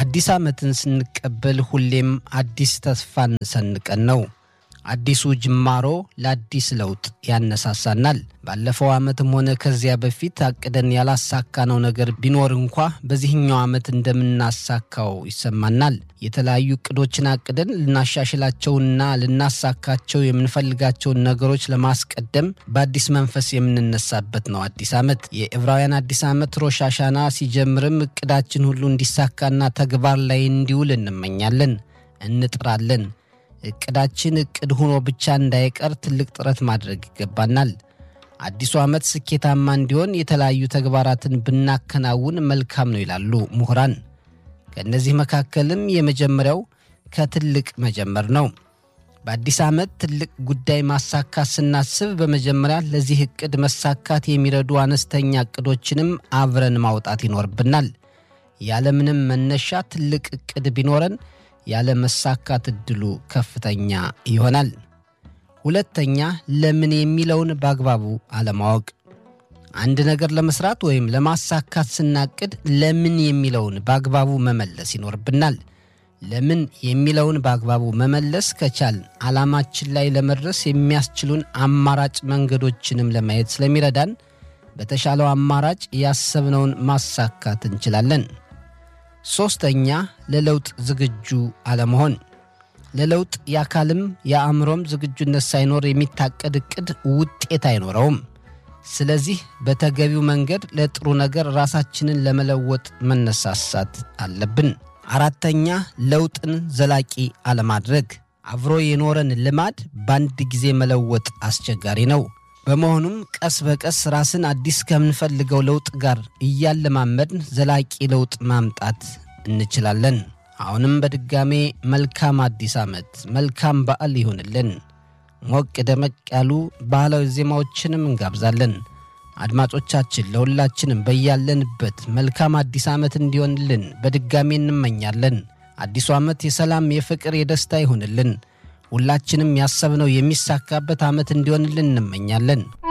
አዲስ ዓመትን ስንቀበል ሁሌም አዲስ ተስፋን ሰንቀን ነው። አዲሱ ጅማሮ ለአዲስ ለውጥ ያነሳሳናል። ባለፈው ዓመትም ሆነ ከዚያ በፊት አቅደን ያላሳካነው ነገር ቢኖር እንኳ በዚህኛው ዓመት እንደምናሳካው ይሰማናል። የተለያዩ እቅዶችን አቅደን ልናሻሽላቸውና ልናሳካቸው የምንፈልጋቸውን ነገሮች ለማስቀደም በአዲስ መንፈስ የምንነሳበት ነው አዲስ ዓመት። የዕብራውያን አዲስ ዓመት ሮሽ አሻና ሲጀምርም እቅዳችን ሁሉ እንዲሳካና ተግባር ላይ እንዲውል እንመኛለን፣ እንጥራለን። እቅዳችን እቅድ ሆኖ ብቻ እንዳይቀር ትልቅ ጥረት ማድረግ ይገባናል። አዲሱ ዓመት ስኬታማ እንዲሆን የተለያዩ ተግባራትን ብናከናውን መልካም ነው ይላሉ ምሁራን። ከእነዚህ መካከልም የመጀመሪያው ከትልቅ መጀመር ነው። በአዲስ ዓመት ትልቅ ጉዳይ ማሳካት ስናስብ በመጀመሪያ ለዚህ እቅድ መሳካት የሚረዱ አነስተኛ እቅዶችንም አብረን ማውጣት ይኖርብናል። ያለምንም መነሻ ትልቅ እቅድ ቢኖረን ያለ መሳካት እድሉ ከፍተኛ ይሆናል። ሁለተኛ ለምን የሚለውን በአግባቡ አለማወቅ። አንድ ነገር ለመስራት ወይም ለማሳካት ስናቅድ ለምን የሚለውን በአግባቡ መመለስ ይኖርብናል። ለምን የሚለውን በአግባቡ መመለስ ከቻልን ዓላማችን ላይ ለመድረስ የሚያስችሉን አማራጭ መንገዶችንም ለማየት ስለሚረዳን በተሻለው አማራጭ ያሰብነውን ማሳካት እንችላለን። ሦስተኛ ለለውጥ ዝግጁ አለመሆን። ለለውጥ የአካልም የአእምሮም ዝግጁነት ሳይኖር የሚታቀድ ዕቅድ ውጤት አይኖረውም። ስለዚህ በተገቢው መንገድ ለጥሩ ነገር ራሳችንን ለመለወጥ መነሳሳት አለብን። አራተኛ ለውጥን ዘላቂ አለማድረግ። አብሮ የኖረን ልማድ በአንድ ጊዜ መለወጥ አስቸጋሪ ነው። በመሆኑም ቀስ በቀስ ራስን አዲስ ከምንፈልገው ለውጥ ጋር እያለማመድን ዘላቂ ለውጥ ማምጣት እንችላለን። አሁንም በድጋሜ መልካም አዲስ ዓመት፣ መልካም በዓል ይሁንልን። ሞቅ ደመቅ ያሉ ባህላዊ ዜማዎችንም እንጋብዛለን። አድማጮቻችን ለሁላችንም በያለንበት መልካም አዲስ ዓመት እንዲሆንልን በድጋሜ እንመኛለን። አዲሱ ዓመት የሰላም፣ የፍቅር፣ የደስታ ይሁንልን። ሁላችንም ያሰብነው የሚሳካበት ዓመት እንዲሆንልን እንመኛለን።